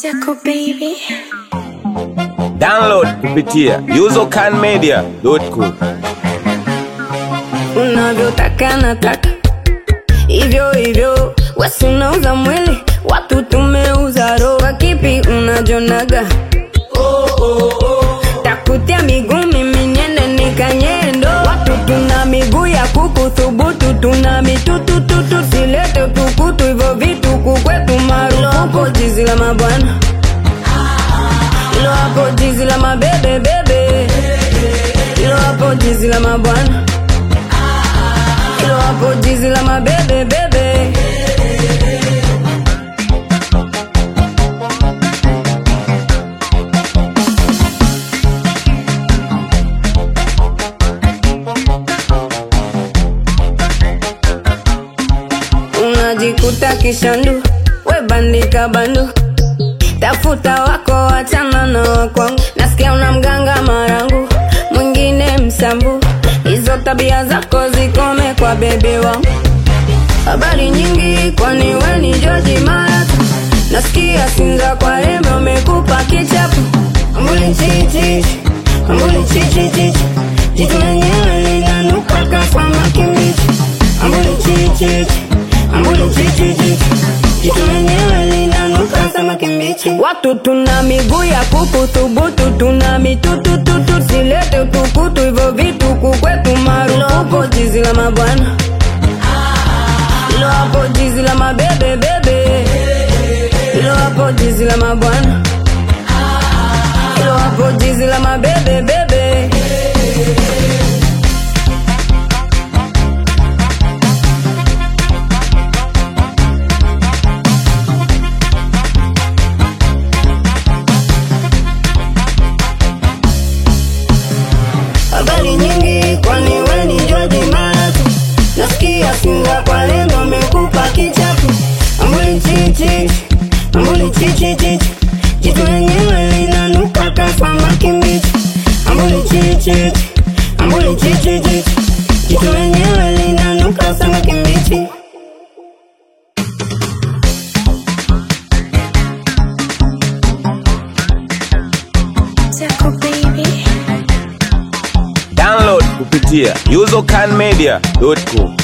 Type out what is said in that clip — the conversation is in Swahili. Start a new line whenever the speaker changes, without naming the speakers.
Zako baby.
Download kupitia usercanmedia.com.
unavyotaka nataka hivyo hivyo, wasi unauza mwili, watu tumeuza roho. Kipi unajonaga? takutia miguu mimi niende nikanyendo. Watu tuna miguu ya kuku thubutu, tuna mitutututu, silete utukutu, hivyo vitu kukwetu marufuku. Jizi la mabwana ilo hapo, jizi la mabebe bebe, ilo hapo, jizi la mabwana ilo hapo, jizi la mabebe bebe. unajikuta kishandu, we bandika bandu, tafuta wako, wachana na wakwangu. Nasikia una mganga marangu, mwingine msambu, hizo tabia zako zikome kwa bebe wangu. Habari nyingi, kwani we ni George Maratu? Nasikia Sinza kwa Embe umekupa kichapu, ambuli chichi, ambuli chichi chichi, jitu lenyewe linanuka kama kimbichi, ambuli chichi ambuli chichi chichi, jitu lenyewe linanuka kama kimbichi. Watu tuna miguu ya kuku thubutu, tuna mitutututu, silete utukutu, hivyo vitu kukwetu marufuku. Jizi la mabwana ilo hapo, jizi la mabebe bebe, ilo hapo, jizi la mabwana ilo hapo, jizi la mabebe bebe. habari nyingi, kwani we ni George Maratu? Nasikia Sinza kwa lengo amekupa kichapu, ambuli chichi, ambuli chichi chichi, jitu lenyewe linanuka kama kimbichi, ambuli chichi, ambuli chichi chichi, jitu lenyewe linanuka kama kimbichi.
Zako baby.
Download kupitia usercanmedia.com.